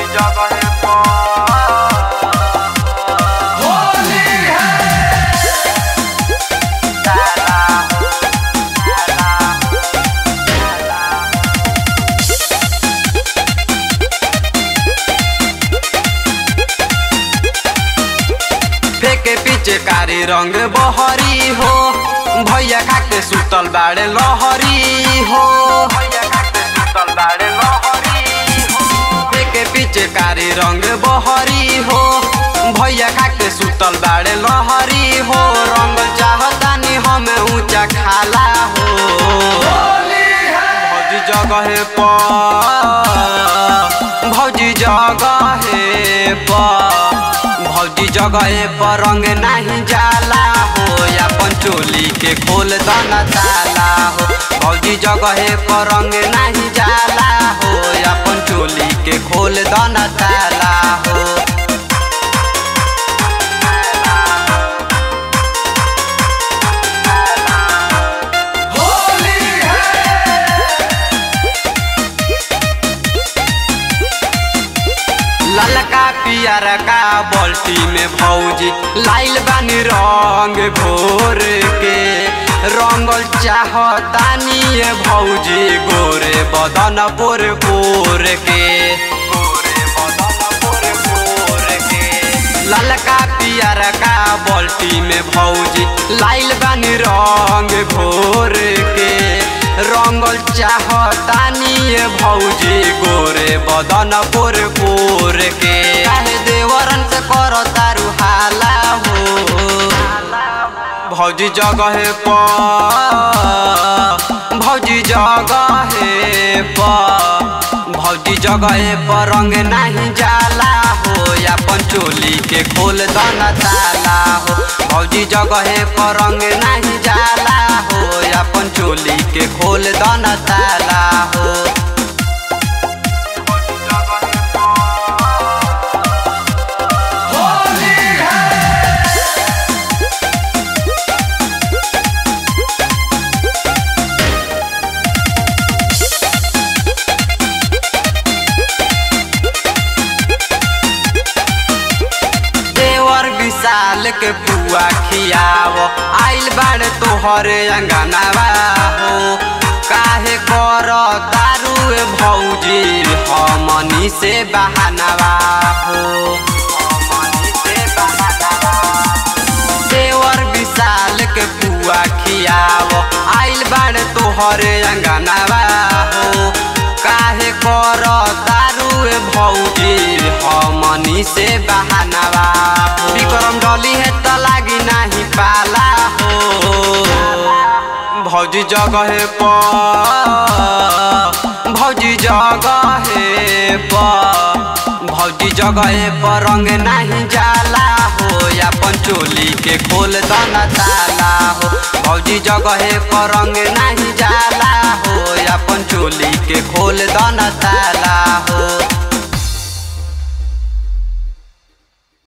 जगह होली है फेके पीछे कारी रंग बहरी हो भैया खाके सुतल बाड़े लहरी हो भैया खाके सुतल बाड़े लहरी हो फेके पीछे कारी रंग बहरी हो भैया खाके सुतल बाड़े लहरी हो रंग चाहतानी हमें ऊंचा खाला हो होली है भौजी जगह पर भौजी जगह पर भौजी जगह पर रंग नहीं जाला हो अपन चोली के खोल दना ताला हो भौजी जगह पर रंग नहीं जाला हो अपन चोली के खोल दना ताला हो होली है ललका पियर का बाल्टी में भौजी लाइल बानी रंग घोर के रंगल चाहतानी ये भौजी गोरे बदन बोर बोर के गोरे बदन बोर बोर के ललका पियर का बाल्टी में भौजी लाइल बानी रंग घोर के रंगल चाहतानी ये भौजी गोरे बदन पोर पोर के काहे देवरन से करो तारू हाला हो भौजी जगह पर भौजी जगह पर भौजी जगह पर रंग नहीं जाला हो अपन चोली के खोल दना ताला हो भौजी जगह पर रंग नहीं जाला हो अपन चोली के खोल दना ताला हो होली है देवर विशाल के पुआ खियाव आइल बाड़े तोहरे अंगनावा हो काहे कर दारू ए भौजी हमनी से बहानवा हो हमनी से बहानवा देवर विशाल के पुआ खियाव आइल बाड़े तोहरे अंगनावा हो काहे कर दारू ए भौजी हमनी से बहानवा हो विक्रम डली है त लागी नाही पाला हो भौजी जगह पर भौजी जगह पर भौजी जगह पर रंग नहीं जाला हो अपन चोली के खोल दना ताला हो भौजी जगह पर रंग नहीं जाला हो अपन चोली के खोल दना ताला हो